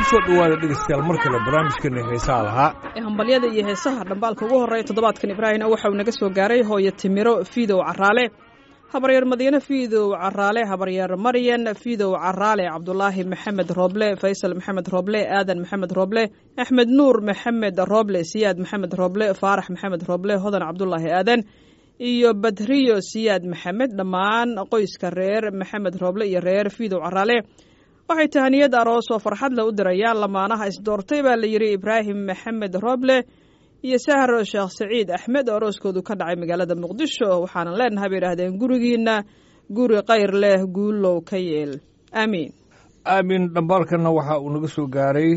kusoo dhawaada dhegeystayaal mar kale barnaamijkeena heesaha lahaa ee hambalyada iyo heesaha dhambaalka ugu horreeya toddobaadkan ibraahimna waxa uu naga soo gaaray hooyo timiro fiidow caraale habaryeer madiine fiidow caraale habaryeer maryan fiidow caraale cabdulaahi maxamed rooble faysal maxamed rooble aadan maxamed rooble axmed nuur maxamed rooble siyaad maxamed rooble faarax maxamed rooble hodan cabdulaahi aadan iyo badriyo siyaad maxamed dhammaan qoyska reer maxamed rooble iyo reer fiidow caraale waxay tahaniyad aroos oo farxad le u dirayaan lamaanaha isdoortay baa la yidhi ibraahim maxamed rooble iyo sahro sheekh saciid axmed oo arooskoodu ka dhacay magaalada muqdisho waxaanan leenahay bay idhaahdeen gurigiina guri kayr leh guulow ka yeel aamiin aamin dhambaalkanna waxa uu naga soo gaaray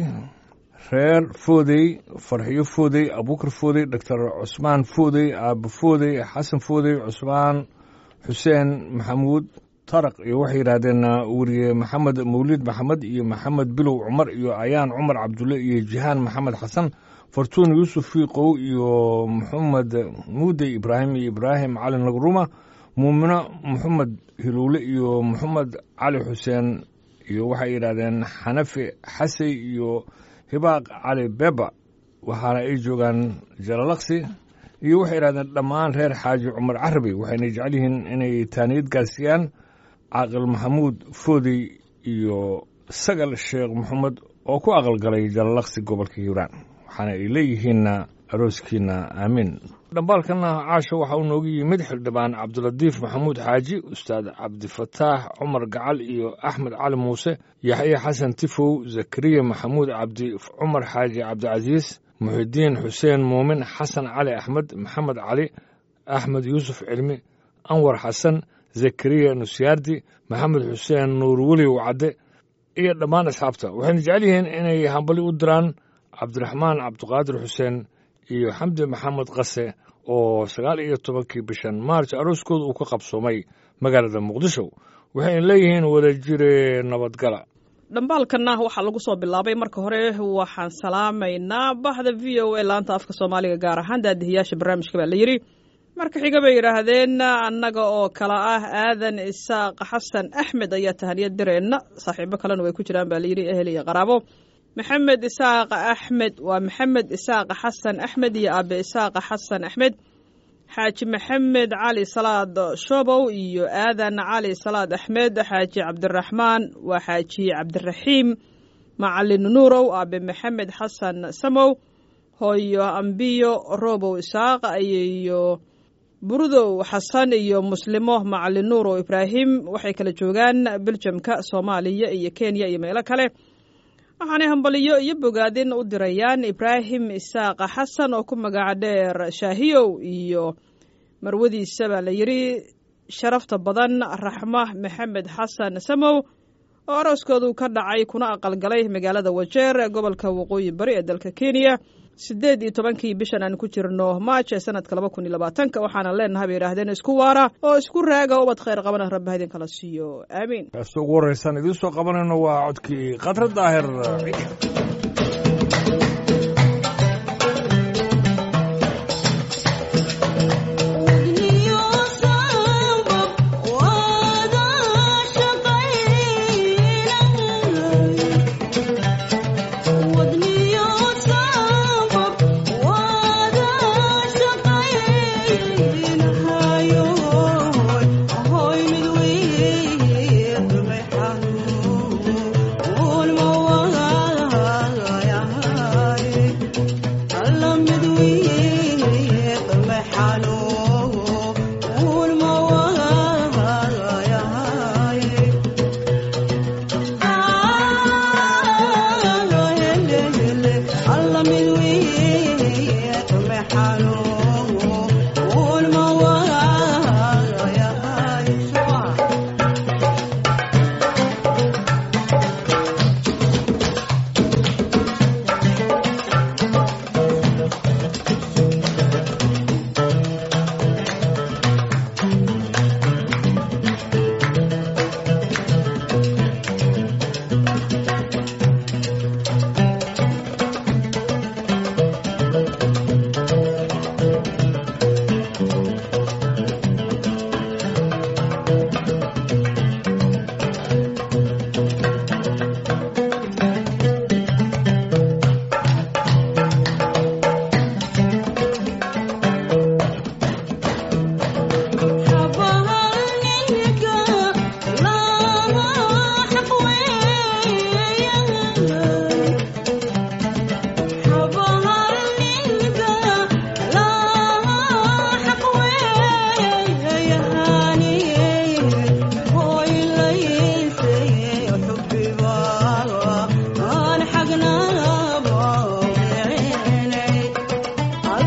reer foodey farxiyo foodey abuukar foodey doctor cusmaan foodey aabo foodey xasan foodey cusmaan xuseen maxamuud taraq iyo waxay yidhaahdeen weriye maxamed mawlid maxamed iyo maxamed bilow cumar iyo ayaan cumar cabdulle iyo jihaan maxamed xasan fartuun yuusuf fiiqow iyo maxamed muudey ibraahim iyo ibraahim cali nagruma muumino maxamed hiluule iyo maxamed cali xuseen iyo waxay yidhaahdeen xanafi xasey iyo hibaaq cali beba waxaana ay joogaan jalalaqsi iyo waxay yidhahdeen dhammaan reer xaaji cumar carabi waxayna jecel yihiin inay taaniyad gaarsiiyaan caaqil maxamuud foodey iyo sagal sheekh maxamed oo ku aqalgalay jalalaqsi gobolka hiiraan waxaana ay leeyihiinna arooskiina aamiin dhambaalkanna caasha waxa uu noogu yimid xildhibaan cabdilatiif maxamuud xaaji ustaad cabdifataax cumar gacal iyo axmed cali muuse yaxye xasan tifow zakariya maxamuud cabdi cumar xaaji cabdicasiis muxidiin xuseen muumin xasan cali axmed maxamed cali axmed yuusuf cilmi anwar xasan zakariya nusyaardi maxamed xuseen nuur weli wacadde iyo dhammaan asxaabta waxayna jecel yihiin inay hambali u diraan cabdiraxmaan cabdiqaadir xuseen iyo xamdi maxamed qase oo sagaal iyo tobankii bishan maarj arooskooda uu ka qabsoomay magaalada muqdisho waxayna leeyihiin wada jire nabadgala dhambaalkanna waxaa lagu soo bilaabay marka hore waxaan salaamaynaa bahda v o a laanta afka soomaaliga gaar ahaan daadihiyaasha barnaamijka baa la yidhi marka xiga bay yidhaahdeen annaga oo kale ah aadan isaaq xasan axmed ayaa tahaniyad direenna saaxiibo kalena way ku jiraan baa layidhi ehel iyo qaraabo maxamed isaaq axmed waa maxamed isaaq xasan axmed iyo aabe isaaq xasan axmed xaaji maxamed cali salaad shobow iyo aadan cali salaad axmed xaaji cabdiraxmaan waa xaaji cabdiraxiim macalin nuurow aabe maxamed xasan samow hooyo ambiyo robow isaaq iyo burudow xasan iyo muslimo macalin nuurow ibraahim waxay kala joogaan beljamka soomaaliya iyo kenya iyo meelo kale waxaanay hambaliyo iyo bogaadin u dirayaan ibraahim isaaqa xasan oo ku magaca dheer shaahiyow iyo marwadiisa baa la yidhi sharafta badan raxma maxamed xasan samow oo arooskoodu ka dhacay kuna aqalgalay magaalada wajeer ee gobolka waqooyi bari ee dalka kenya siddeed iyo tobankii bishan aan ku jirno maaj ee sanadka laba kun iyo labaatanka waxaana leenahay bay yidhahdeen isku waara oo isku raaga ubad khayr qabana rabba idin kala siiyo aamiin kaasta ugu horreysaan idiin soo qabanayno waa codkii khadra daahir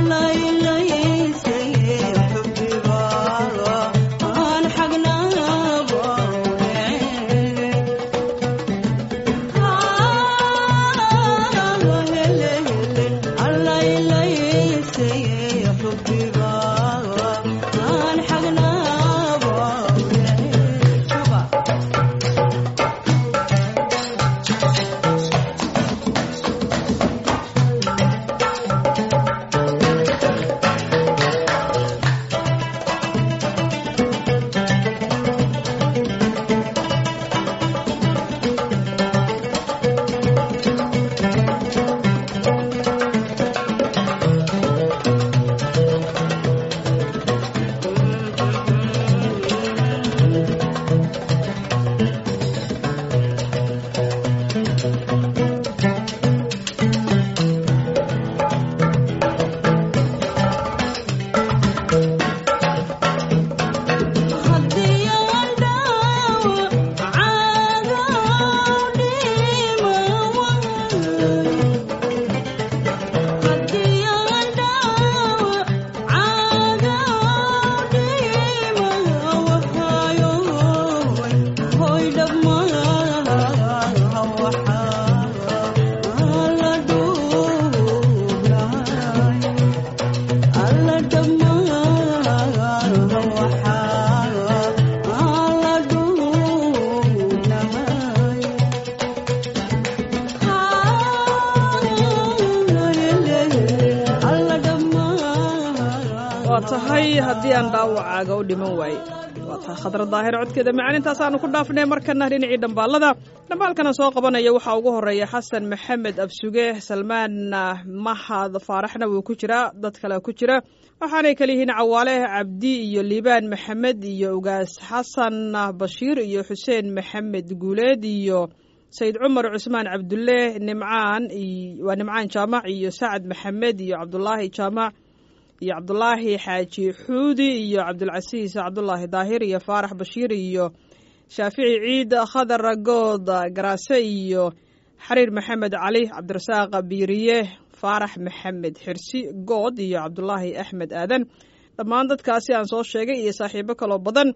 waa tahay haddii aan dhaawacaaga u dhiman waaye waa tahay khadra daahir codkeeda macalinintaasaanu ku dhaafnay markana dhinacii dhambaalada dhambaalkana soo qabanaya waxaa ugu horeeya xasan maxamed absuge salmaan mahad faaraxna wuu ku jiraa dad kale ku jira waxaanay kala yihiin cawaale cabdi iyo liibaan maxamed iyo ugaas xasan bashiir iyo xuseen maxamed guuleed iyo sayid cumar cusmaan cabdulle nimcaan waa nimcaan jaamac iyo sacad maxamed iyo cabdulaahi jaamac iyo cabdulaahi xaaji xuudi iyo cabdulcasiis cabdulaahi daahir iyo faarax bashiir iyo shaafici ciid khadar good garaase iyo xariir maxamed cali cabdirasaaq biiriye faarax maxamed xirsi good iyo cabdulaahi axmed aadan dhammaan dadkaasi aan soo sheegay iyo saaxiibo kaloo badan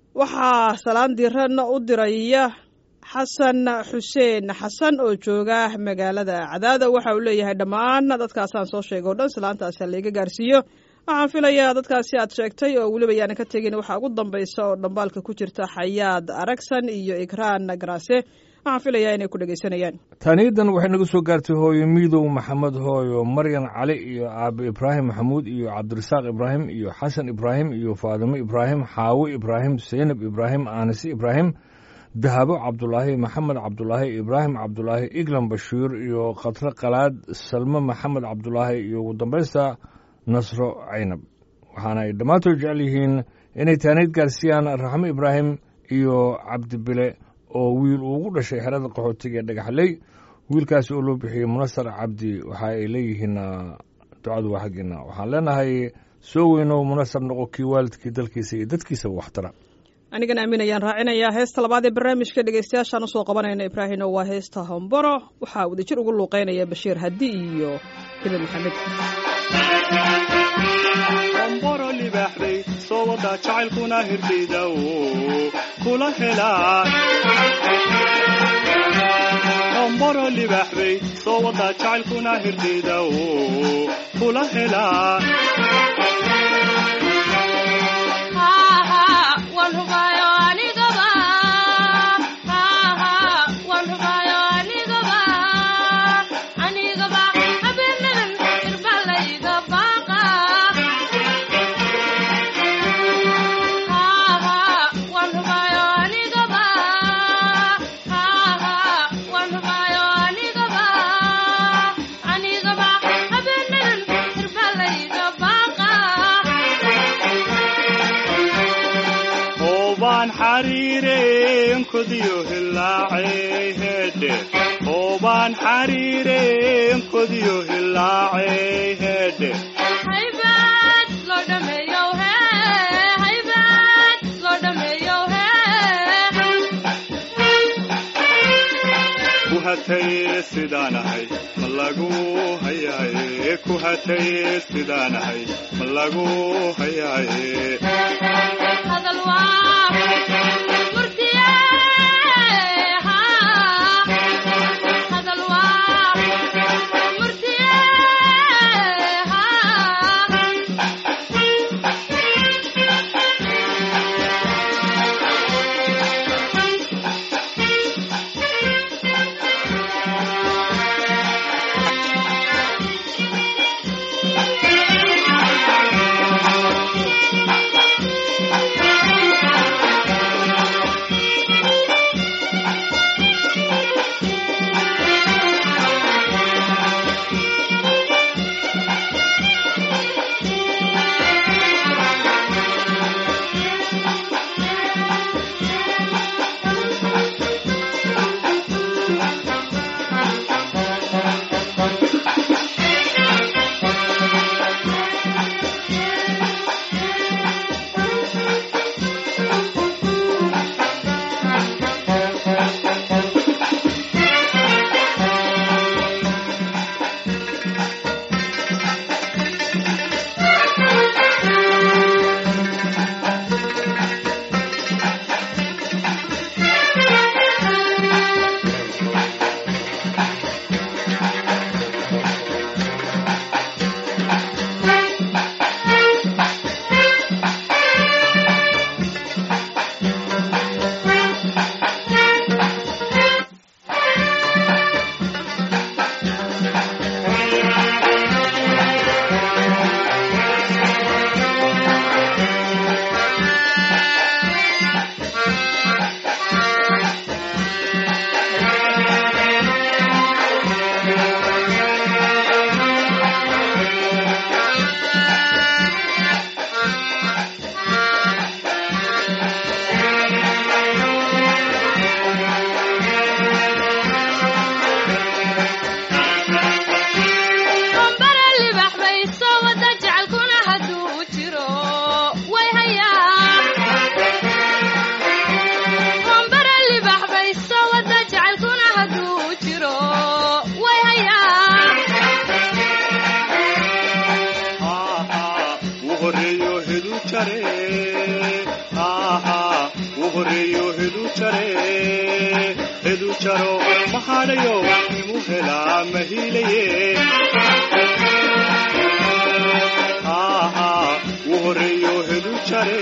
waxaa salaan diran u diraya xasan xuseen xasan oo jooga magaalada cadaada waxa uu leeyahay dhammaan dadkaasaan soo sheegay o dhan salaantaasi layga gaarsiiyo waxaan filayaa dadkaasi aad sheegtay oo weliba yaanan ka tegin waxaa ugu dambaysa oo dhambaalka ku jirta xayaad aragsan iyo ikraan garaase waxaan filayaa inay ku dhegaysanayaan taaniyadan waxay naga soo gaartay hooyo miidow maxamed hooyo maryan cali iyo aabe ibraahim maxamuud iyo cabdirasaaq ibraahim iyo xasan ibraahim iyo faadimo ibraahim xaawo ibraahim seynab ibraahim aanise ibraahim dahabo cabdulaahi maxamed cabdulaahi ibraahim cabdulaahi iglan bashiir iyo khatre qalaad salmo maxamed cabdulaahi iyo ugu dambaysta nasro caynab waxaana ay dhammaantood jecel yihiin inay taanayd gaarsiiyaan raxmo ibraahim iyo cabdibile oo wiil uu ugu dhashay xerada qaxootiga ee dhagaxley wiilkaasi oo loo bixiyey munasar cabdi waxa ay leeyihiin ducadu waa xaggeena waxaan leenahay soo weyno munasar noqo kii waalidkii dalkiisa iyo dadkiisaba waxtara anigana aamin ayaan raacinayaa heesta labaad ee barnaamijka dhegaystayaashaan usoo qabanayna ibraahino waa heesta homboro waxaa wadajir ugu luuqeynaya bashiir hadi iyo hibe maxamed homboro libaaxday soo wada jacaylkuna hirdhayda kula helaa homboro libaaxday soo wada jacaylkuna hirdhayda kula helaa oobaan xariireen kodiyo hilaacey heedhe hatay sidaanahay ma lagu hayaaye ku hatay sidaanahay ma lagu hayaaye hadal waa murtiye hadal waa murtiye Bombara libax bay soo wada jecelkuna hadduu jiro way hayaa Bombara libax bay soo wada jecelkuna hadduu jiro way hayaa wuu horeeyo hedu jare wuu horeeyo hedu jare hedu jaro mahadhayo imu helaa mahiilaye wuu horeeyo hedu jare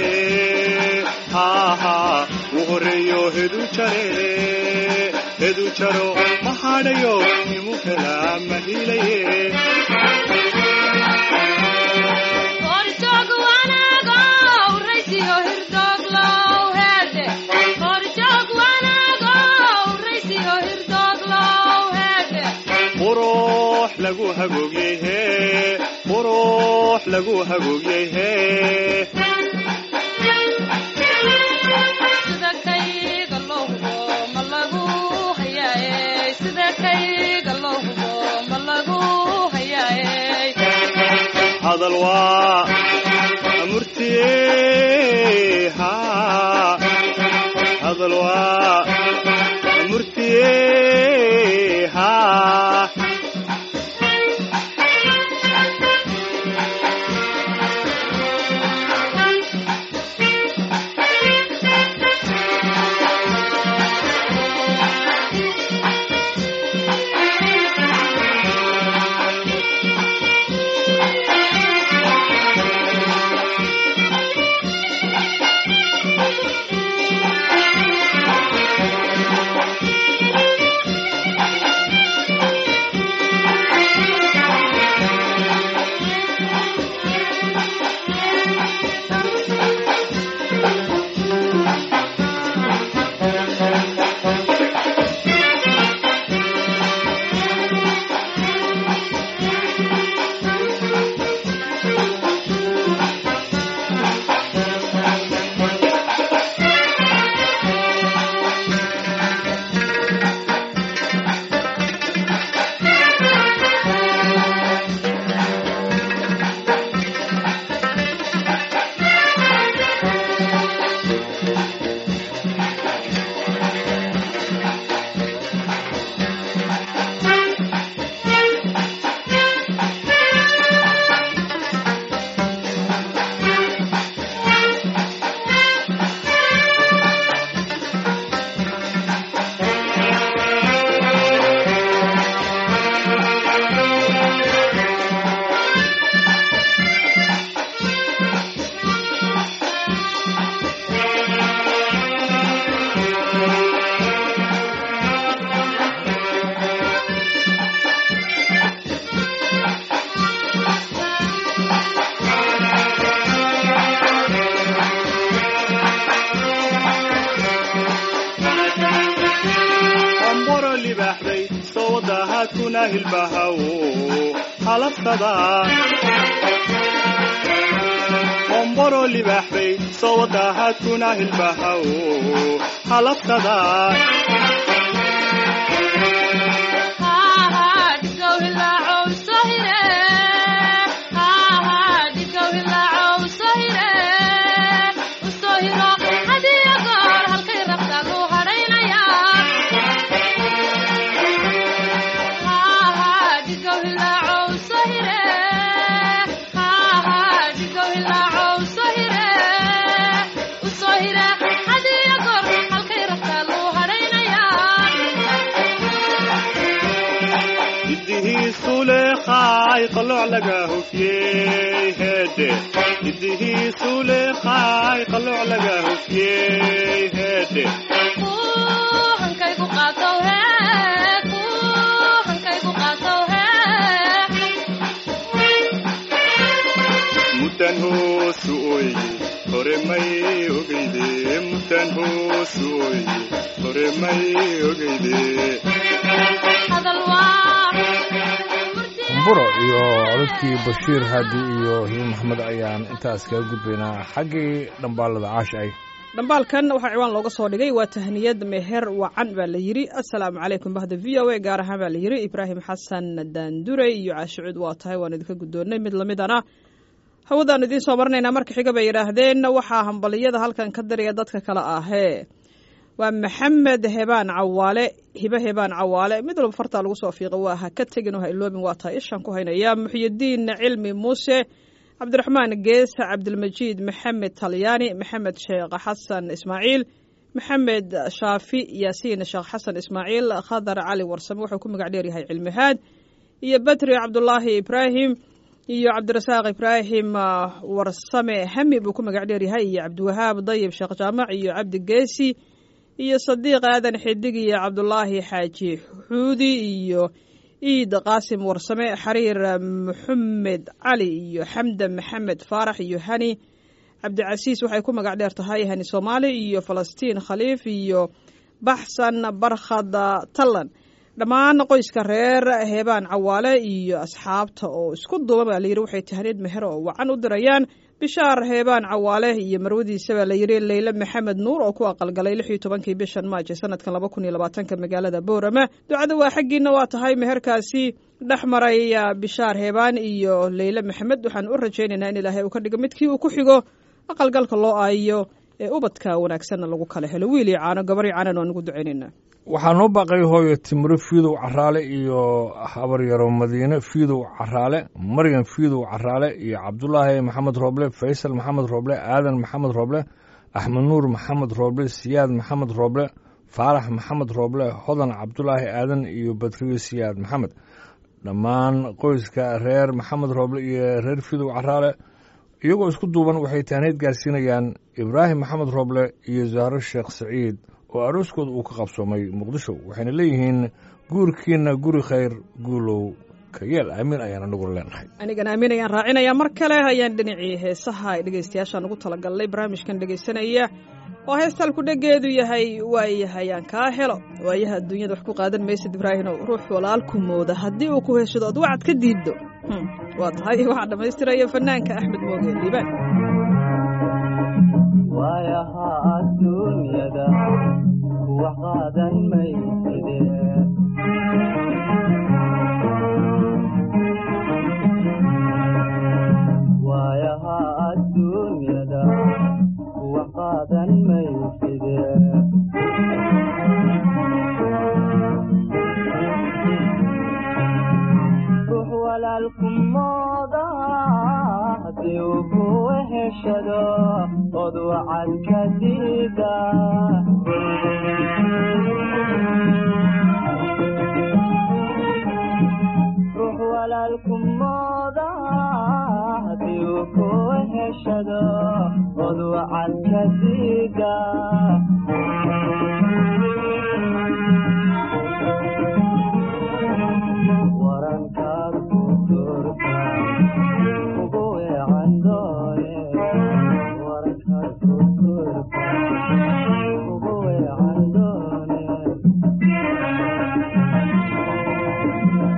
wuu horeeyo hedu jare hedu jaro mahadhayo imu helaa mahiilaye Horjoog wanaagow raysiyo hirdooglow heede Horjoog wanaagow raysiyo hirdooglow heede qurux lagu hagoogiyey hee qurux lagu hagoogiyey hee sida kayga loo hubo ma lagu hayaaye sida kayga loo hubo ma lagu hayaaye hadal waa murtiye haa hadal waa murtiye haa kuna hilbahaw halabsada qomboro libaax bay soo wadaha kuna hilbahaw halabsada idihiisuleeqaay qalooc laga hufyey heedhe idihiisuleeqaay qalooc laga hufyey heedhe mudan hoosu oye hore may ogeyde mudan hoosu oye hore may ogeyde buro iyo codadkii bashiir haadi iyo hiin maxamed ayaan intaas kaga gudbaynaa xaggii dhambaalada caasha ay dhambaalkan waxaa ciwaan looga soo dhigay waa tahniyad meher wacan baa la yidhi assalaamu calaykum bahda v o a gaar ahaan baa la yidhi ibraahim xasan daandure iyo caashicuud waa tahay waan idinka guddoonnay mid lamidana hawadaan idiin soo marinaynaa marka xiga bay yidhaahdeen waxaa hambaliyada halkan ka daraya dadka kale ahee waa maxamed hebaan cawaale hibe hebaan cawaale mid walba fartaa lagu soo fiiqa waa ha ka tegin oo ha iloobin waa tahay ishaan ku haynaya muxyidiin cilmi muuse cabdiraxmaan gees cabdilmajiid maxamed talyaani maxamed sheekh xasan ismaaciil maxamed shaafi yaasiin sheekh xasan ismaaciil khadar cali warsame wuxuu ku magac dheer yahay cilmihaad iyo badri cabdulaahi ibraahim iyo cabdirasaaq ibraahim warsame hami buu ku magac dheer yahay iyo cabdiwahaab dayib sheekh jaamac iyo cabdi geesi iyo sadiiq aadan xidig iyo cabdulaahi xaaji xuudi iyo iid qaasim warsame xariir maxamed cali iyo xamdan maxamed faarax iyo hani cabdicasiis waxay ku magac dheer tahay hani soomaali iyo falastiin khaliif iyo baxsan barkhad tallan dhammaan qoyska reer heebaan cawaale iyo asxaabta oo isku duuban baa layidhi waxay tahniid meher oo wacan u dirayaan bishaar heebaan cawaale iyo marwadiisa baa layidhi leyle maxamed nuur oo ku aqalgalay lix iyo tobankii bishan maajo sanadkan laba kun iyo labaatanka magaalada boorama ducada waa xaggiina waa tahay meherkaasi dhex maray bishaar heebaan iyo leyle maxamed waxaan u rajaynaynaa in ilaahay uu ka dhigo midkii uu ku xigo aqalgalka loo aayo ee ubadka wanaagsanna lagu kala helo wiil iyo caano gabar iyo caanan waan ugu ducaynaynaa waxaa noo baaqay hooyo timiro fiidow caraale iyo habaryaro madiine fiidow caraale maryam fiidow caraale iyo cabdulaahi maxamed rooble faysal maxamed rooble aadan maxamed rooble axmed nuur maxamed rooble siyaad maxamed rooble faarax maxamed rooble hodan cabdulaahi aadan iyo badriyo siyaad maxamed dhammaan qoyska reer maxamed rooble iyo reer fiidow caraale iyagoo isku duuban waxay taaniid gaarsiinayaan ibraahim maxamed rooble iyo zahro sheekh saciid oo arooskooda uu ka qabsoomay muqdisho waxayna leeyihiin guurkiina guri khayr guulow ka yeel aamiin ayaan anagu leenahay anigan aamin ayaan raacinayaa mar kale ayaan dhinacii heesaha ay dhegaystayaashaan ugu talagalnay barnaamijkan dhegaysanaya oo heestalku dhegeedu yahay waayahay aan kaa helo waayaha adduunyada wax ku qaadan maysid ibraahinow ruux walaalku mooda haddii uu ku heshado od wacad ka diiddo waa tahay waxaa dhammaystiraya fanaanka axmed mooge liibaan waayaha adduunyada kuwa qaadan mayside waayaha adduunyada kuwa qaadan mayside ruux walaalku mooda haddii uu kuwa heshado od wacad ka diida ruux walaalku mooda haddii uu kuwa heshado od wacad ka diida warankaad ku turta ugu weecan doone warankaad ku turta ugu weecan doone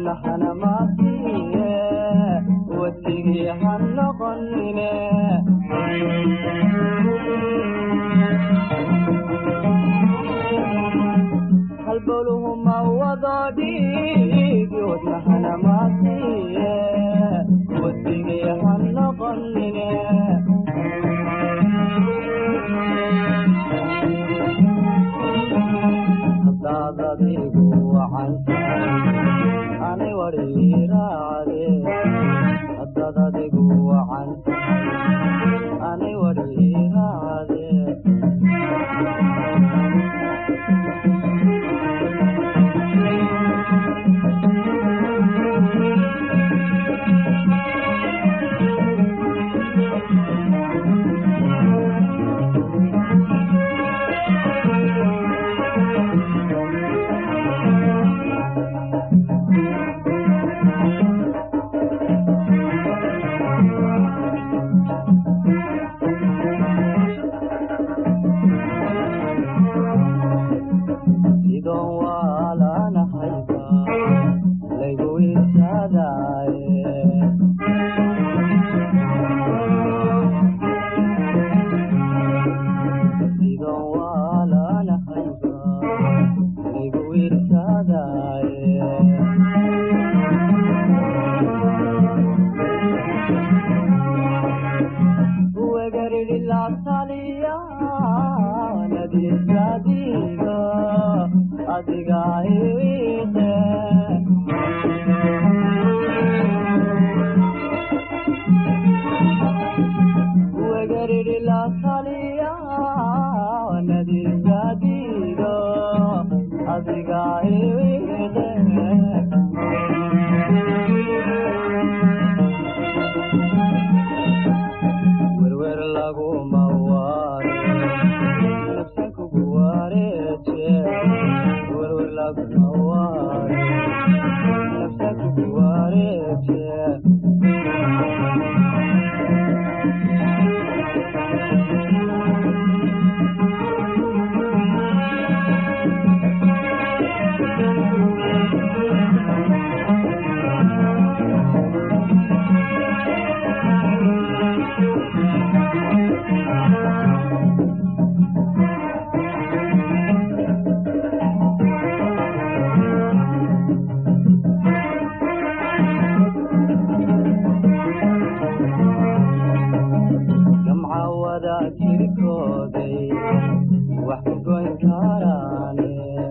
wadnahana maasiye wadigii ha noqonine halbowluhu ma wado dhiigi wadnahana maasiye wadigii ha noqonine hadaad adigu wacanta anay wadhiiraacde hadaad adigu wacanta anay wadhiiraacde sidon waalanahayba laygu irsadaaye sidon waalanahayba laygu irsadaaye wegaridhilaataliya nadiisadiga adiga iwiide wegaridhilaataliya nadiisadiga adiga iwiide werwer laguma waare nafsan kugu wareeje werwer laguma waare nafsan kugu wareeje gamca wada jirkooday wax ku goyn karaane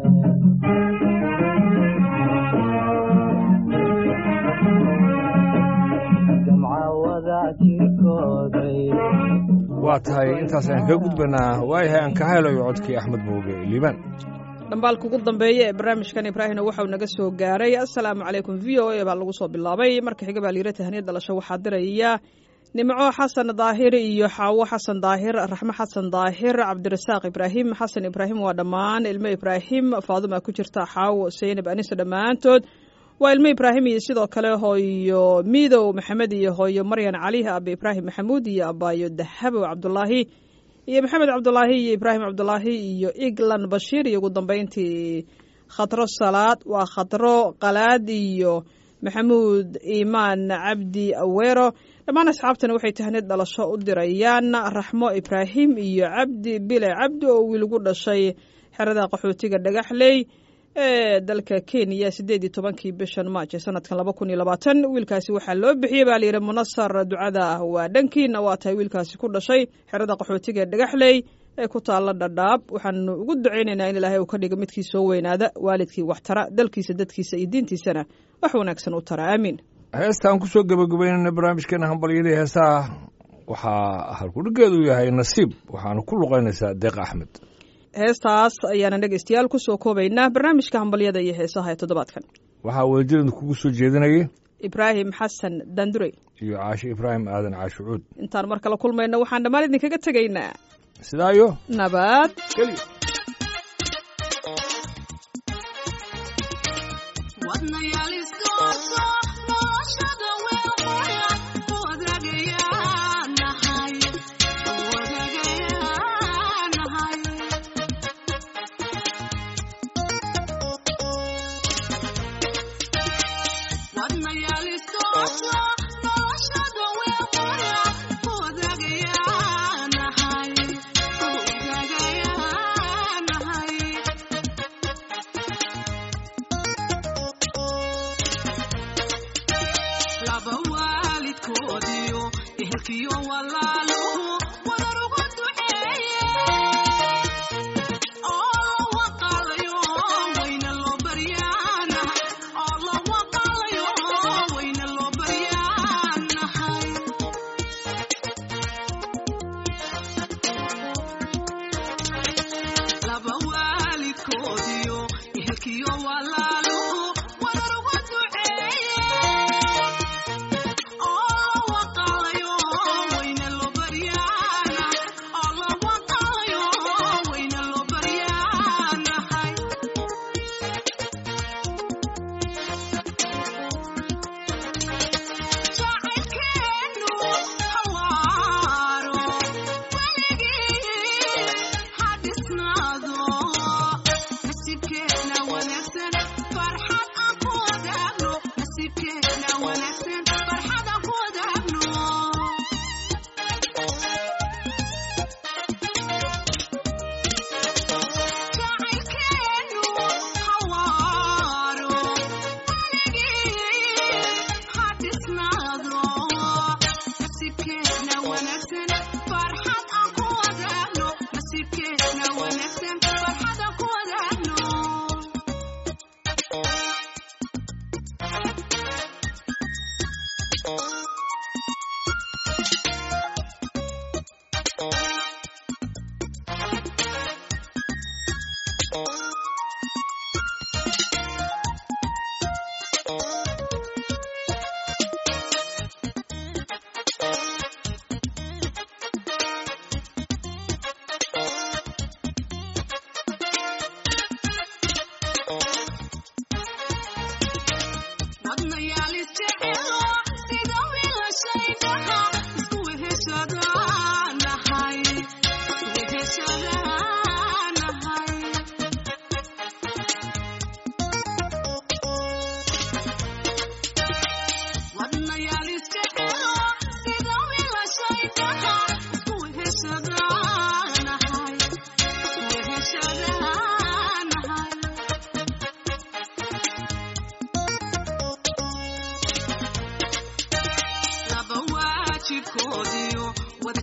gamca wada jirkooday waa tahay intaas aan kaga gudbanaa waayahay aan ka helayo codkii axmed mooge liibaan dhambaalka ugu dambeeya ee barnaamijkan ibraahimna waxau naga soo gaaray assalaamu calaykum v o a baa lagu soo bilaabay marka xiga baa layira tahaniyad dhalasho waxaa diraya nimco xasan daahir iyo xaawo xasan daahir raxmo xasan daahir cabdirasaaq ibraahim xasan ibraahim waa dhammaan ilmo ibraahim faaduma ku jirta xaawo seynab anise dhammaantood waa ilmo ibraahim iyo sidoo kale hooyo midow maxamed iyo hooyo maryan cali abe ibraahim maxamuud iyo abaayo dahabow cabdulaahi iyo maxamed cabdulaahi iyo ibraahim cabdulaahi iyo iglan bashiir iyo ugu dambeyntii khatro salaad waa khatro qalaad iyo maxamuud iimaan cabdi aweero dhammaan asxaabtana waxay tahnid dhalasho u dirayaan raxmo ibraahim iyo cabdi bile cabdi oo wiilgu dhashay xerada qaxootiga dhagaxley ee dalka kenya sideed iyo tobankii bishan maaj ee sanadkan laba kun iyo labaatan wiilkaasi waxaa loo bixiyey baa layidhi munasar ducada waa dhankiina waa tahay wiilkaasi ku dhashay xerada qaxootiga ee dhagaxley ee ku taalla dhadhaab waxaanu ugu ducaynaynaa in ilaahay uu ka dhigo midkii soo weynaada waalidkii wax tara dalkiisa dadkiisa iyo diintiisana wax wanaagsan u tara aamiin heestaan kusoo gebagabaynayna barnaamijkeena hambalyadii heesaha waxaa halkudhigeedu yahay nasiib waxaana ku luqaynaysaa deeq axmed heestaas ayaana dhegeystayaal kusoo koobaynaa barnaamijka hambalyada iyo heesaha ee toddobaadkan waxaa wadajiran kugu soo jeedinayay ibraahim xasan dandurey iyo caashe ibraahim aadan caashucuud intaan mar kale kulmayno waxaan dhammaan idinkaga tegaynaa sidaayo nabad keliya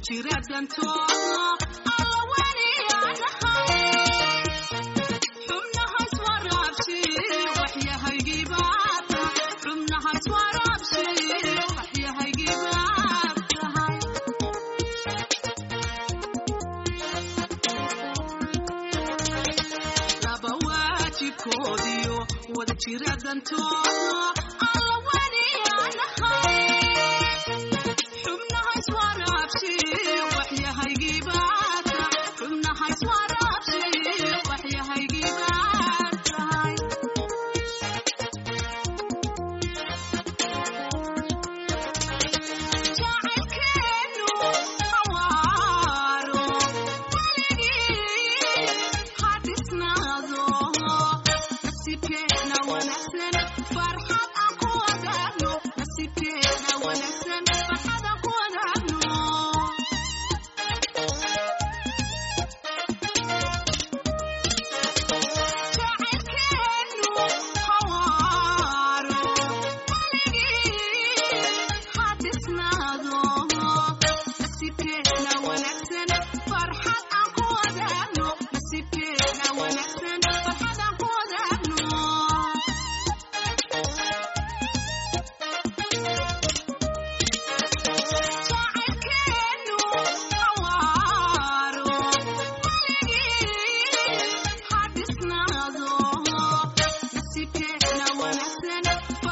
Farxad